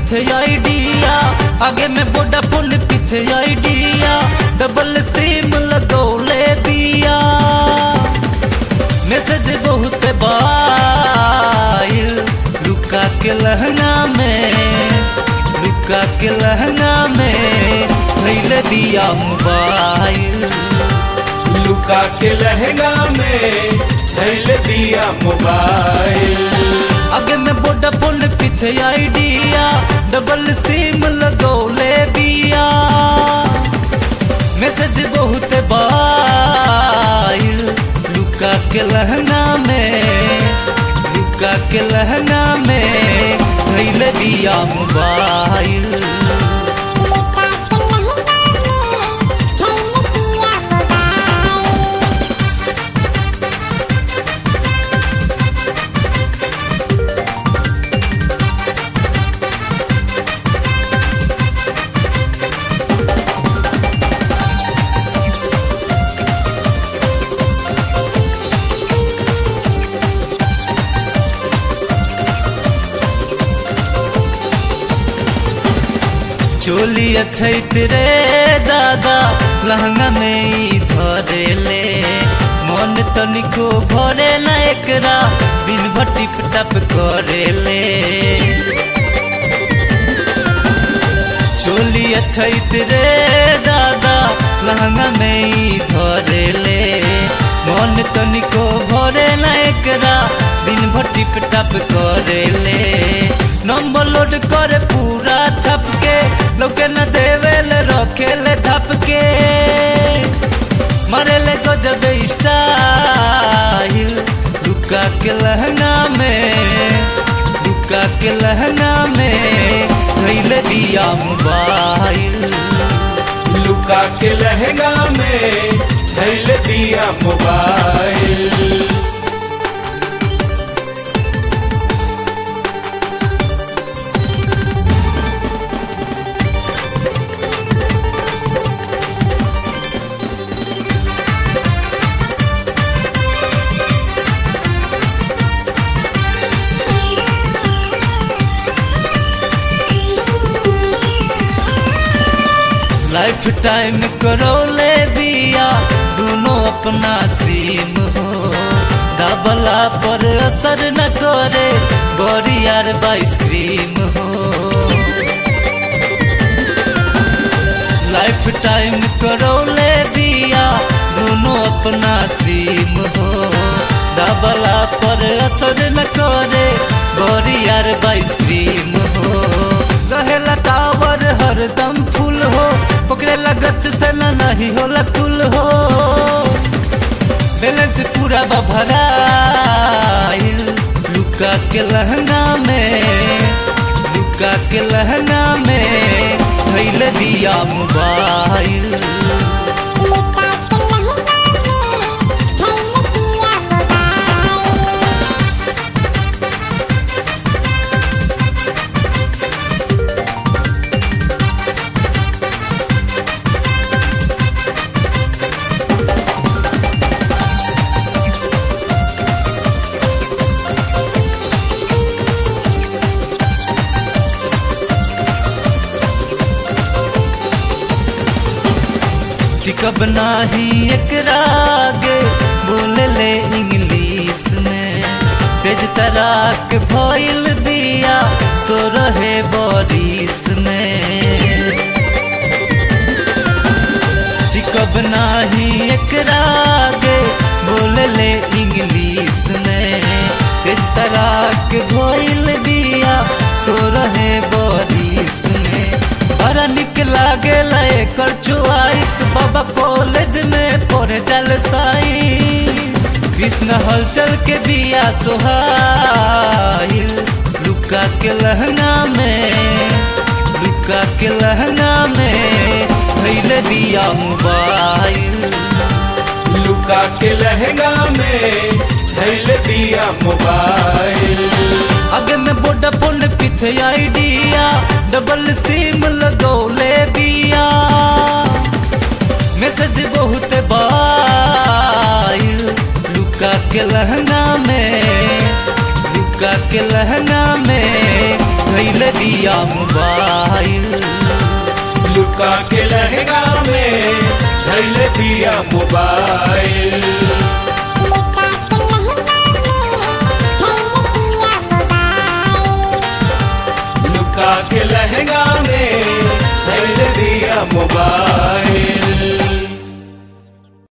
पीछे आइडिया आगे में वोडाफोन पीछे आइडिया डबल सिम लगौले दिया मैसेज बहुत बाइल लुका के लहंगा में लुका के लहंगा में धैले दिया मोबाइल लुका के लहंगा में धैल दिया मोबाइल आगे में वोडाफोन पीछे आइडिया डबल सिम लगौले दिया मैसेज बहुत बाइल लुका के लहंगा में लुका के लहंगा में धैले दिया मोबाइल चोली अच्छैत रे दादा लहंगा में ई धरेले मन तनिको भरे ना एकरा दिन भर टिप टप करेले चोली अच्छैत रे दादा लहंगा में ई धरेले मन तनिको भरे ना एकरा दिन भर टिप टप करेले नंबर लोड करे पूरा छप के लोके न देवेले रखेले छप के मरेले गजब स्टाइल दुका के लहंगा में दुका के लहंगा में धैले दिया मोबाइल लुका के लहंगा में धैल दिया मोबाइल लाइफ टाइम करौले दिया दोनों अपना सीम हो दबला पर असर न करे बड़ी यार आइसक्रीम हो लाइफ टाइम करौले दिया दोनों अपना सीम हो दबला पर असर न करे बड़ी यार आइसक्रीम हो रहेला टावर हरदम फुल हो पकड़े लगत से न नहीं होला तुल हो बैलेंस पूरा बभराइल लुका के लहंगा में लुका के लहंगा में धैले दिया मोबाइल टिकब नाही एकरा आगे बोले ले इंग्लिश में तेज तराक भइल दिया सो रहे बारिश में टिकब नाही एकरा आगे बोले ले इंग्लिश में तेज तराक भइल दिया सो रहे बारिश में बड़ा निक लागे एकर चुआइस बाबा कॉलेज में पढ़े जल साई कृष्ण हलचल के बिया सोहाइल लुका के लहंगा में लुका के लहंगा में धैले दिया मोबाइल लुका के लहंगा में धैल दिया मोबाइल आगे में वोडाफोन पीछे आइडिया डबल सिम लगौले दिया मैसेज बहुत बाइल लुका के लहंगा में लुका के लहंगा में धैल दिया मोबाइल लुका के लहंगा में धैल दिया मोबाइल लुका के लहंगा में धैल दिया मोबाइल